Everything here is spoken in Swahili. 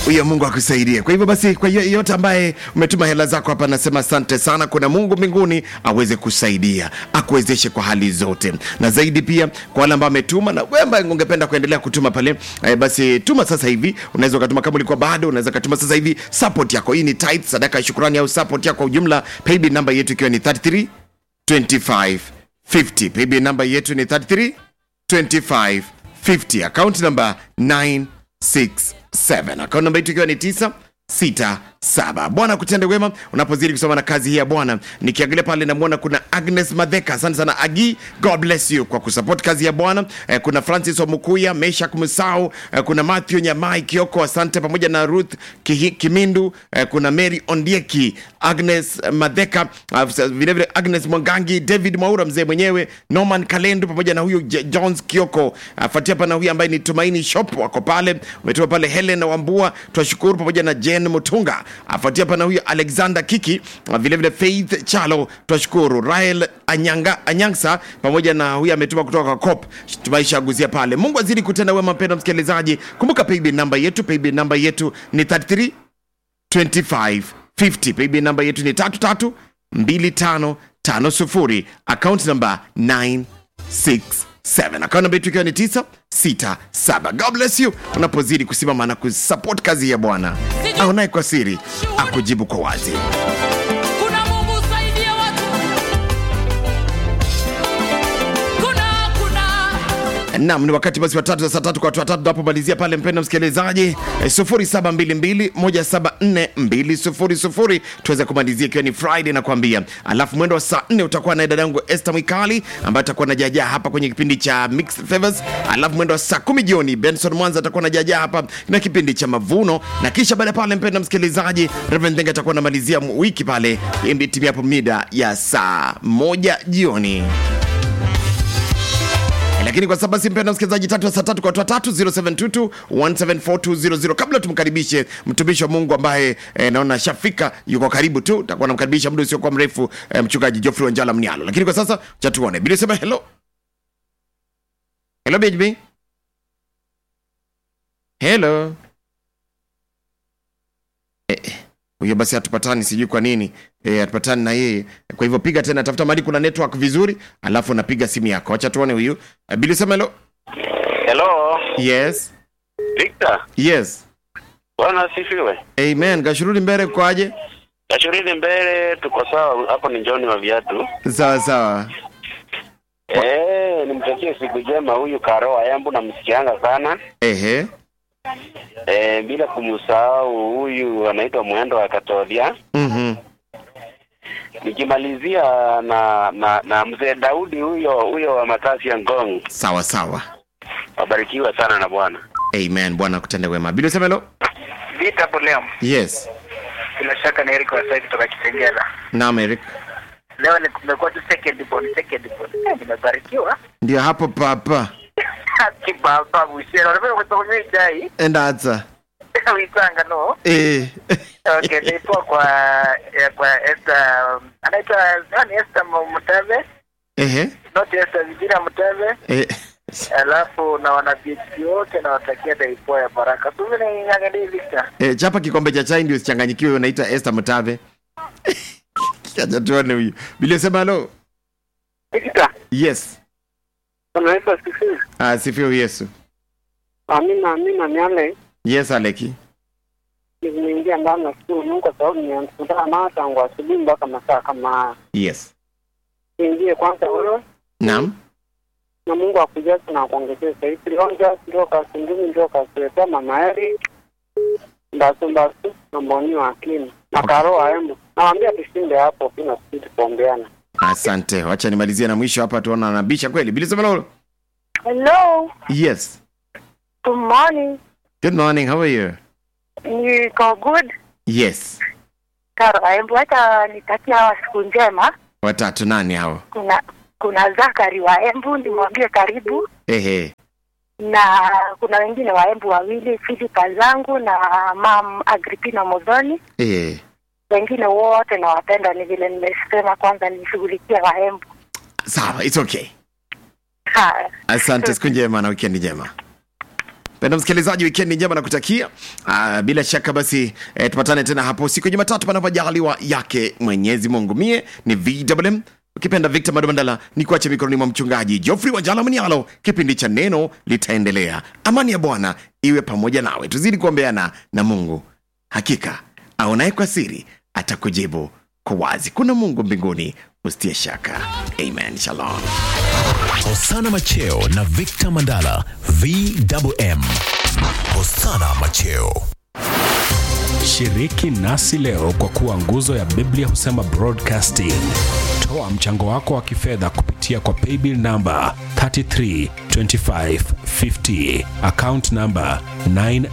huyo mungu akusaidie kwa hivyo basi kwa hiyo yote ambaye umetuma hela zako hapa nasema asante sana kuna mungu mbinguni aweze kusaidia akuwezeshe kwa hali zote na zaidi pia kwa wale ambao ametuma na wewe ambaye ungependa kuendelea kutuma pale eh, basi tuma sasa hivi unaweza ukatuma kama ulikuwa bado unaweza ukatuma sasa hivi support yako hii ni tithe sadaka ya shukrani au support yako kwa ujumla paybill namba yetu ikiwa ni 33 25 50 paybill namba yetu ni 33 25 50 account number 967 account namba yetu ikiwa ni 9 sita saba bwana kutende wema unapozidi kusoma na kazi hii ya bwana nikiangalia pale namwona kuna agnes madheka asante sana agi god bless you kwa kusupport kazi ya bwana eh, kuna francis omukuya meshak musau eh, kuna matthew nyamai kioko asante pamoja na ruth Kihi, kimindu eh, kuna mary ondieki agnes madheka uh, vilevile agnes mwangangi david mwaura mzee mwenyewe norman kalendu pamoja na huyu J- jones kioko afuatia pana huyu ambaye ni tumaini shop wako pale umetuma pale helen wambua twashukuru pamoja na jen mutunga afuatia pana huyu alexander kiki uh, vilevile faith chalo twashukuru rael anyanga anyangsa pamoja na huyu ametuma kutoka kwa cop tumaishaguzia pale mungu azidi kutenda wema mpenda msikilizaji kumbuka paybill namba yetu paybill namba yetu ni 33 2550 paybill namba yetu ni 332550 account namba 967 account namba yetu ikiwa ni 967 god bless you unapozidi kusimama na kusupport kazi ya bwana aonaye kwa siri akujibu kwa wazi kuna mungu usaidia watu kuna kuna nam ni wakati basi watatu za saa tatu kwa watu watatu tunapomalizia pale mpendo msikilizaji eh, 0722174200 tuweze kumalizia ikiwa ni friday nakwambia alafu mwendo wa saa 4 utakuwa naye dadangu este mwikali ambaye atakuwa na jajaa hapa kwenye kipindi cha mixed favors alafu mwendo wa saa kumi jioni benson mwanza atakuwa na jajaa hapa na kipindi cha mavuno na kisha baada ya pale mpendo msikilizaji reverend Denga atakuwa namalizia wiki pale timiapo mida ya saa moja jioni lakini kwa sasa basi mpenda msikilizaji tatu ya saa tatu kwa watu watatu 0722 174200 kabla tumkaribishe mtumishi wa mungu ambaye eh, naona shafika yuko karibu tu takuwa namkaribisha muda usiokuwa mrefu eh, mchungaji jofrey wanjala mnialo lakini kwa sasa chatuone bila sema hello hello bhb hello Eh, eh, huyo basi hatupatani sijui kwa nini e, hatupatani na yeye kwa hivyo piga tena tafuta mahali kuna network vizuri alafu unapiga simu yako acha tuone huyu uh, bili sema hello Hello, yes Victor. yes Bwana asifiwe. amen gashurudi mbele kwaje Kashuridi mbele, tuko sawa. Hapo ni John wa viatu. sawa sawa Eh, nimtakie siku njema huyu Karo Ayambu namsikianga sana. ehe Eh, bila kumsahau huyu anaitwa Mwendo wa Katolia. mhm Nikimalizia na na, na mzee Daudi huyo huyo wa Matasi ya Ngong. sawa sawa Wabarikiwa sana na Bwana. amen bwana akutende wema bili sema hello Vita hapo leo. yes Bila shaka ni Eric Wasai kutoka Kitengela. naam eric Leo ni kumekuwa tu second born, second born. Eh, nimebarikiwa. ndio hapo papa Kibaba bushera. Unapenda kutumia chai? endatsa Uitanga no. eh. Okay, nilikuwa kwa ya, kwa Esther um, anaitwa nani Esther Mutave? ehe Not Esther Vijina Mutave. eh. Alafu na wana PhD wote na watakia daipo ya baraka. Tu mimi niangalie Victor. Eh, chapa kikombe cha chai ndio usichanganyikiwe unaita Esther Mutave acha tuone huyu bili sema hello Victor, yes unaweza sikia? ah, sifio yesu Amina, amina miale. yes aleki nimeingia ndani na shukuru Mungu kwa sababu nimemkutana nao tangu asubuhi mpaka masaa kama haya. yes Niingie kwanza wewe naam na Mungu akujaze na akuongezee zaidi. Onja ndio kasundumi ndio kasuletea mama Eri mbasu mbasu na mboni wa akini na karo aembu. Nawaambia tushinde hapo kina sisi kuombeana. asante wacha nimalizie na mwisho hapa tuona anabisha kweli bili sema hello Hello, yes good morning. good morning how are you Niko good. yes Karo, hebu hata nitakia hawa siku njema. watatu nani hao Kuna kuna Zakari wa Embu, nimwambie karibu, ehe na kuna wengine wa Embu wawili, Filipa zangu na mam Agripina Modhoni. eh Wengine wote nawapenda, ni vile nimesema kwanza nishughulikia wa Embu. sawa it's okay Haya. asante siku njema na wikendi njema penda msikilizaji wikendi njema na kutakia uh, bila shaka basi eh, tupatane tena hapo siku ya jumatatu panapojaliwa yake mwenyezi mungu mie ni vwm ukipenda victor madumandala ni kuache mikononi mwa mchungaji jofrey wanjala mnialo kipindi cha neno litaendelea amani ya bwana iwe pamoja nawe tuzidi kuombeana na mungu hakika aonaye kwa siri atakujibu kwa wazi kuna mungu mbinguni usitie shaka amen shalom Hosana Macheo na Victor Mandala VMM. Hosana Macheo. Shiriki nasi leo kwa kuwa nguzo ya Biblia husema broadcasting. Toa mchango wako wa kifedha kupitia kwa paybill namba 332550 account namba 9